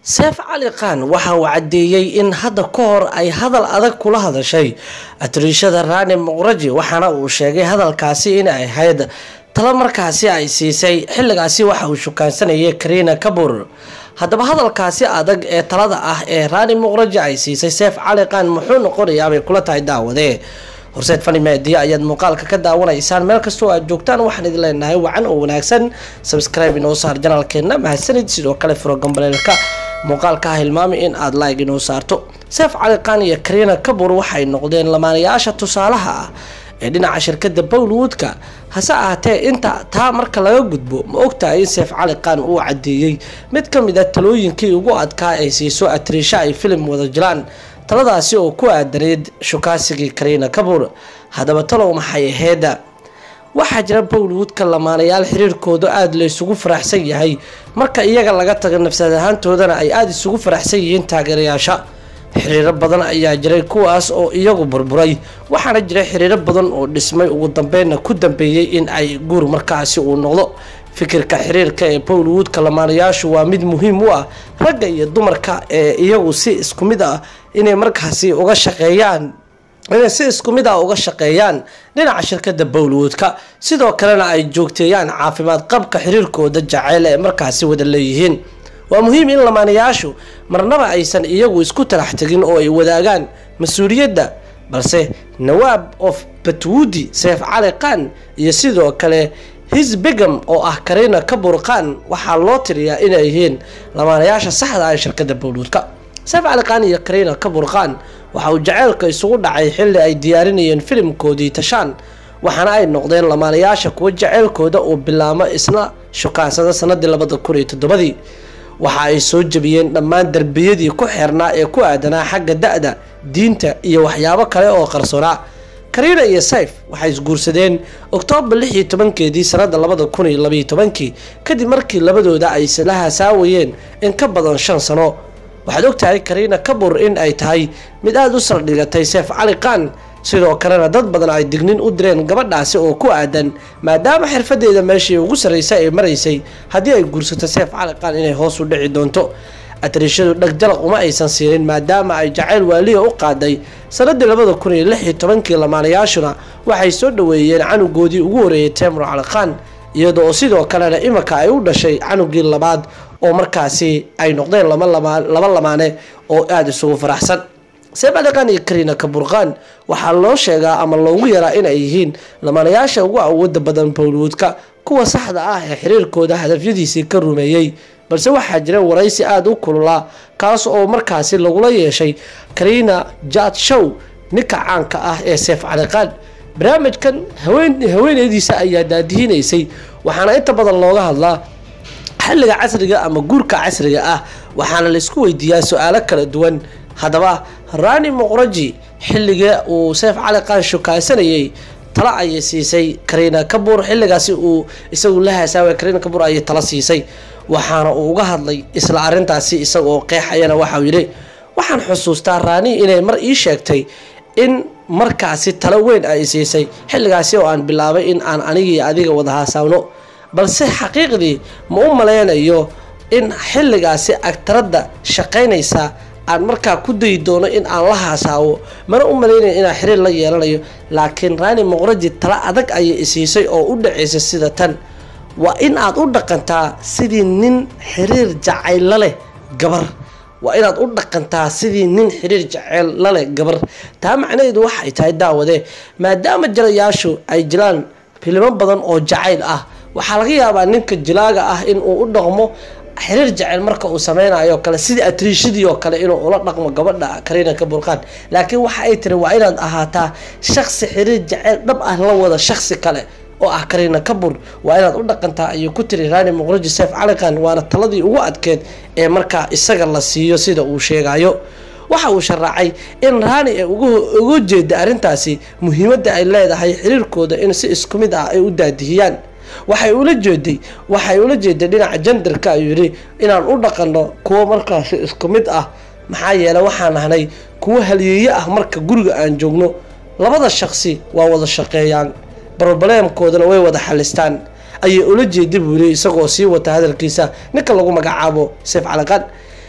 seef cali khan waxa uu caddeeyey in hadda ka hor ay hadal adag kula hadashay atiriishada raani muqraji waxaana uu sheegay hadalkaasi inay ahayd talo markaasi ay siisay xilligaasi waxa uu shukaansanayay kariina kabur haddaba hadalkaasi adag ee talada ah ee raani muqraji ay siisay seef cali khan muxuu noqonayaabay kula tahay daawade horseed fani meediya ayaad muuqaalka ka daawanaysaan meel kastoo aad joogtaan waxaan idin leenahay wacan oo wanaagsan sabscribe inoo saar janaalkeena mahadsanid sidoo kale furo gambaleelka muuqaalka ha hilmaami in aad like inoo saarto seef cali khan iyo kariina kabur waxay noqdeen lamaanayaasha tusaalaha ah ee dhinaca shirkada bowlwoodka hase ahaatee inta taa marka laga gudbo ma ogtahay in seef cali khan uu cadeeyey mid ka mid a talooyinkii ugu adkaa ay siiso atiriisha ay filim wada jiraan taladaasi oo ku aadaneyd shukaasigii kariina kabur haddaba talow maxay aheeda waxaa jira bowlwoodka lamaanayaal xiriirkooda aada la isugu faraxsan yahay marka iyaga laga tago nafsad ahaantoodana ay aada isugu faraxsan yihiin taageerayaasha xiriiro badan ayaa jiray kuwaas oo iyagu burburay waxaana jira xiriiro badan oo dhismay ugu dambeynna ku dambeeyey in ay guur markaasi uu noqdo fikirka xiriirka ee bowlwoodka lamaanayaashu waa mid muhiim u ah ragga iyo dumarka ee iyagu si isku mid ah inay markaasi uga shaqeeyaan inay si isku mid ah uga shaqeeyaan dhinaca shirkada bowlwoodka sidoo kalena ay joogteeyaan caafimaad qabka xiriirkooda jaceyl ee markaasi wada leeyihiin waa muhiim in lamaanayaashu marnaba aysan iyagu isku talax tegin oo ay wadaagaan mas-uuliyadda balse nawaab of batwoodi seef cali khan iyo sidoo kale his begam oo ah kariina kabur khan waxaa loo tiriyaa inay yihiin lamaanayaasha saxda ah ee shirkada bowlwoodka seef cali khan iyo kariina kabur khan waxa uu jaceylka isugu dhacay xilli ay diyaarinayeen filimkoodii tashaan waxaana ay noqdeen lamaanayaasha kuwa jaceylkooda uu bilaamo isna shukaansada sanadii labada kun iyo toddobadii waxa ay soo jebiyeen dhammaan darbiyadii ku xeernaa ee ku aadanaa xagga da-da diinta iyo waxyaabo kale oo qarsoonaa kariina iyo sayf waxay isguursadeen oktoobar lix iyo tobankeedii sanada labada kun iyo labaiyo tobankii kadib markii labadooda ay isla hasaawayeen in ka badan shan sano waxaad ogtahay kariina kabur in ay tahay mid aada u saldhigatay seef cali khan sidoo kalena dad badan ay dignin u direen gabadhaasi oo ku aadan maadaama xirfadeeda meeshii ugu sarreysa ay maraysay haddii ay guursato seef cali khan inay hoos u dhici doonto atariishadu dhegjalaq uma aysan siinin maadaama ay jacayl waaliya u qaaday sanadii labada kun iyo lix iyo tobankii lamaanayaashuna waxay soo dhaweeyeen canugoodii ugu horeeyay temur cali khan iyada oo sidoo kalena iminka ay u dhashay canugii labaad oo markaasi ay noqdeen laba lamaane oo aada isugu faraxsan seef cali khan iyo kariina kaburkhan waxaa loo sheegaa ama loogu yaraa inay yihiin lamaanayaasha ugu awooda badan bowlwoodka kuwa saxda ah ee xiriirkooda hadafyadiisii ka rumeeyey balse waxaa jira waraysi aada u kululaa kaas oo markaasi lagula yeeshay kariina jad show ninka caanka ah ee seef cali khan barnaamijkan haweeneydiisa ayaa daadihinaysay waxaana inta badan looga hadlaa xilliga casriga ama guurka casriga ah waxaana laisku weydiiyaa su-aalo kala duwan haddaba raani muqraji xilliga uu seef cali khan shukaasanayay talo ayay siisay kariina kabur xilligaasi uu isagu la haasaaway kariina kabur ayay talo siisay waxaana uu uga hadlay isla arintaasi isagaoo qeexayana waxauu yidhi waxaan xusuustaa raani inay mar ii sheegtay in markaasi talo weyn ay siisay xilligaasi oo aan bilaabay in aan anigii adiga wada haasaawno balse xaqiiqdii ma u malaynayo in xilligaasi agtaradda shaqaynaysa aan markaa ku dayi doono in aan la haasaawo mana u malaynayo inaan xiriir la yeelanayo laakiin raani muqraji talo adag ayay isiisay oo u dhacaysa sida tan waa in aad u dhaqantaa sidii nin xiriir jacayl leh gabar waa inaad u dhaqantaa sidii nin xiriir jaceyl laleh gabar taa macnaheedu waxay tahay daawade maadaama jirayaashu ay jiraan filimo badan oo jacayl ah waxaa laga yaabaa ninka jilaaga ah in uu u dhaqmo xiriir jaceyl marka uu sameynayo kale sidii atriishadii oo kale inuu ula dhaqmo gabadha kariina kaburkhan laakiin waxa ay tiri waa inaad ahaataa shaqsi xiriir jaceyl dhab ah la wada shaqsi kale oo ah kariina kabur waa inaad u dhaqantaa ayuu ku tiri raani muqraji seef cali khan waana taladii ugu adkeed ee markaa isaga la siiyo sida uu sheegayo waxa uu sharaacay in raani ay uga jeeda arrintaasi muhiimadda ay leedahay xiriirkooda in si isku mid ah ay u daadihiyaan waxay ula jeeday waxay ula jeeday dhinaca jandarka ayuu yidhi inaan u dhaqanno kuwo markaasi isku mid ah maxaa yeele waxaan nahnay kuwo halyeeye ah marka guriga aan joogno labada shaqsi waa wada shaqeeyaan brobleemkoodana way wada xalistaan ayay ula jeeda buu yiri isagoo sii wata hadalkiisa ninka lagu magacaabo seef calaqan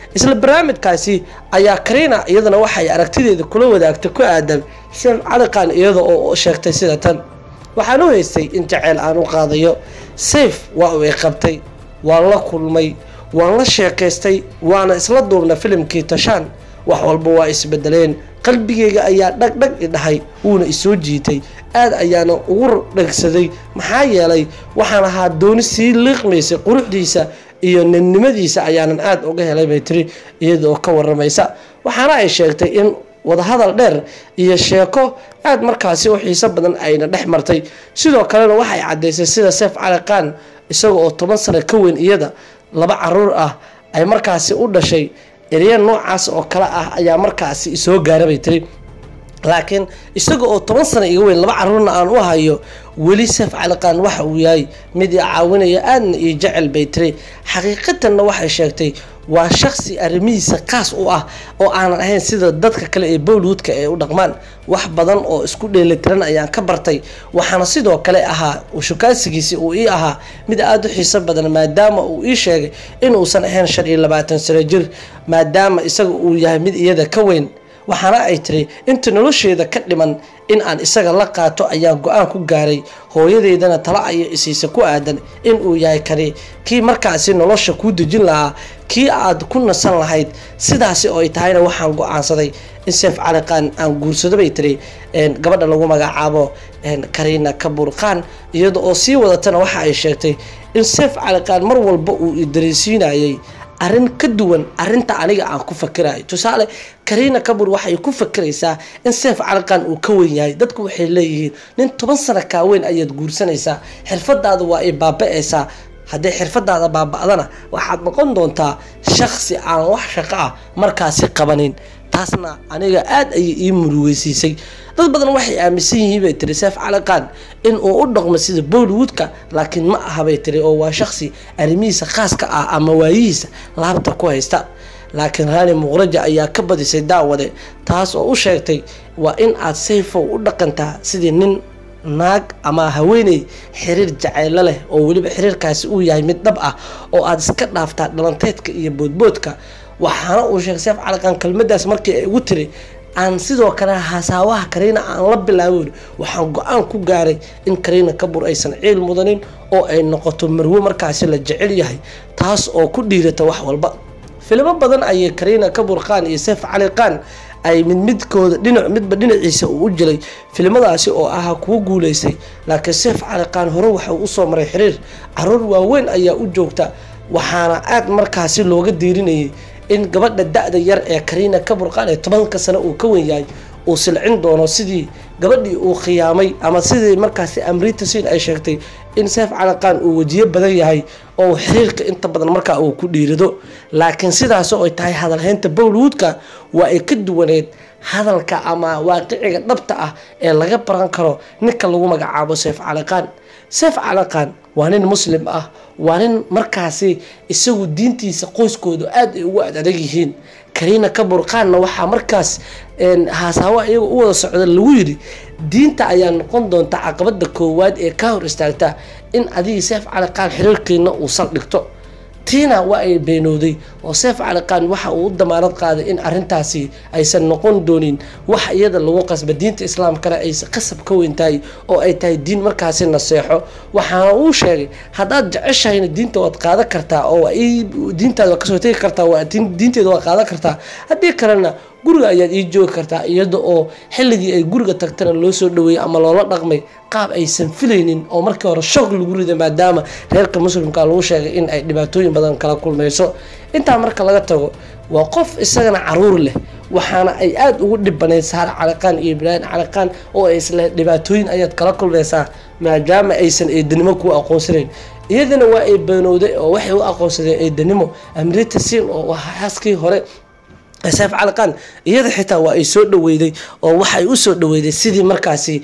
isla barnaamijkaasi ayaa karina iyadana waxay aragtideeda kula wadaagtay ku aadan seef caliqaan iyada oo sheegtay sida tan waxaan u haystay in jaceyl aan u qaadayo sayf waa uu i qabtay waan la kulmay waan la sheekaystay waana isla duubna filimkii tashaan wax walba waa isbedeleen qalbigeyga ayaa dhagdhag i dhahay wuuna isoo jiitay aad ayaana ugu dhegsaday maxaa yeelay waxaan ahaa dooni sii liiqmaysay quruxdiisa iyo ninnimadiisa ayaanan aada uga helay bay tiri iyadaoo ka waramaysa waxaana ay sheegtay in wadahadal dheer iyo sheeko aada markaasi u xiiso badan ayna dhex martay sidoo kalena waxay caddaysay sida seef cali qaan isaga oo toban sano ka weyn iyada laba caruur ah ay markaasi u dhashay erya noocaas oo kale ah ayaa markaasi isoo gaara bay tiri laakiin isaga oo toban sano iga weyn laba caruurna aan u hayo weli seef caliqaan waxa uu yahay mid i caawinaya aadna iyo jecel bay tiri xaqiiqatanna waxay sheegtay waa shaksi arrimihiisa kaas u ah oo aanan ahayn sida dadka kale ee bowlwoodka ay u dhaqmaan wax badan oo isku dheelitiran ayaan ka bartay waxaana sidoo kale ahaa shukaasigiisi uu ii ahaa mid aada u xiiso badan maadaama uu ii sheegay inuusan ahayn shan iyo labaatan sano jir maadaama isaga uu yahay mid iyada ka weyn waxaana ay tiri inta nolosheeda ka dhiman in aan isaga la qaato ayaan go-aan ku gaaray hooyadeydana tala aya isiisa ku aadan in uu yahay kani kii markaasi nolosha kuu dejin lahaa kii aad ku nasan lahayd sidaasi oo ay tahayna waxaan go-aansaday in seef caliqaan aan guursado bay tiri gabadha lagu magacaabo karina kaburqaan iyada oo sii wadatana waxa ay sheegtay in seef caliqaan mar walba uu idareysiinayay arrin ka duwan arinta aniga aan ku fakirayo tusaale karina kabur waxay ku fakiraysaa in seef caliqan uu ka weyn yahay dadku waxay leeyihiin nin toban sano kaa weyn ayaad guursanaysaa xirfadaada waa ay baaba-aysaa hadday xirfadaada baaba-dana waxaad noqon doontaa shaksi aan wax shaqo ah markaasi qabanin taasna aniga aada ayay ii murugeysiisay dad badan waxay aaminsan yihiin bay tiri seef caliqan in uu u dhaqmo sida bollywoodka laakiin ma aha bay tiri oo waa shaksi arrimihiisa khaaska ah ama waayihiisa laabta ku haysta laakiin raani muqraja ayaa ka badisay daawade taas oo u sheegtay waa in aad sayfow u dhaqantaa sidii nin naag ama haweeney xiriir jaceylo leh oo weliba xiriirkaasi uu yahay mid dhab ah oo aada iska dhaaftaa dhalanteedka iyo boodboodka waxaana uu sheegay seef caliqan kelmadaas markii ay ugu tiri aan sidoo kale hasaawaha kariina aan la bilaabin waxaan go-aan ku gaaray in kariina kabur aysan ciil mudanin oo ay noqoto marwo markaasi la jecel yahay taas oo ku dhiirata wax walba filimo badan ayay kariina kabur qaan iyo seef cali qaan ay mid midkooda dhinac midba dhinaciisa uu u jilay filimadaasi oo ahaa kuwo guuleystay laakiin seef cali qaan hore waxa uu usoo maray xiriir caruur waaweyn ayaa u joogta waxaana aada markaasi looga diirinayay in gabadha da-da yar ee kariina kaburqaan ee tobanka sano uu ka wen yahay uu silcin doono sidii gabadhii uu khiyaamay ama sidii markaasi amrita sin ay sheegtay in seef caliqaan uu wejiyo badan yahay oo xiriirka inta badan markaa uu ku dhiirido laakiin sidaas oo ay tahay hadalhaynta bowlwoodka waa ay ka duwaneed hadalka ama waaqiciga dhabta ah ee laga baran karo ninka lagu magacaabo seef caliqaan seef caliqaan waa nin muslim ah waa nin markaasi isagu diintiisa qoyskoodu aada ay ugu adadag yihiin kariina kaburqaanna waxaa markaas haasaawo iyaga u wada socda lagu yidhi diinta ayaa noqon doonta caqabada koowaad ee ka hor istaagta in adigii seef caliqaan xiriirkiina uu saldhigto tiina waa ay beenowday oo seef caliqaan waxa uu u damaanad qaaday in arintaasi aysan noqon doonin wax iyada lagu qasba diinta islaamkana ay qasab ka weyn tahay oo ay tahay diin markaasi naseexo waxaana uu sheegay haddaad jeceshahayna diinta waad qaadan kartaa oo diintaada waad kasoo tegi kartaa diinteeda waad qaadan kartaa haddii kalena guriga ayaad ii joogi kartaa iyada oo xilligii ay guriga tagtana loo soo dhaweeyey ama loola dhaqmay qaab aysan filaynin oo markii hore shoog lagu riday maadaama reerka muslimka lagu sheegay in ay dhibaatooyin badan kala kulmayso intaa marka laga tago waa qof isagana caruur leh waxaana ay aada ugu dhibanayd saar caliqaan iyo ibraahim caliqaan oo ay isle dhibaatooyin ayaad kala kulmaysaa maadaama aysan eedanimo kuu aqoonsanayn iyadana waa ay beenowday oo waxay u aqoonsadeen eedanimo amrita siin oo xaaskii hore seef caliqaan iyada xitaa waa ay soo dhaweyday oo waxay u soo dhaweyday sidii markaasi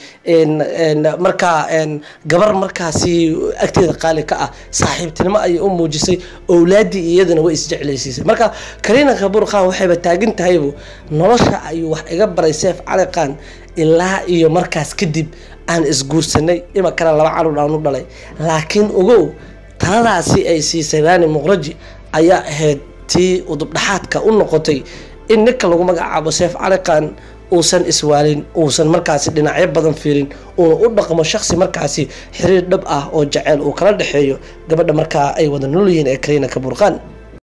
markaa gabar markaasi agteeda qaali ka ah saaxiibtinimo ayay u muujisay owlaadii iyadana way isjeclaysiisay marka kariina kabuur khan waxayba taagan tahaybu nolosha ayuu wax iga baray seef caliqaan ilaa iyo markaas kadib aan isguursanay imakana laba caruur aan u dhalay laakiin ogow taladaasi ay siisay raani muqraji ayaa ahayd tii udubdhaxaadka u noqotay in ninka lagu magacaabo seef caliqan uusan iswaalin uusan markaasi dhinacyo badan fiirin uuna u dhaqmo shaqsi markaasi xiriir dhab ah oo jaceyl uu kala dhexeeyo gabadha markaa ay wada noolyihiin ee kariina kaburqaan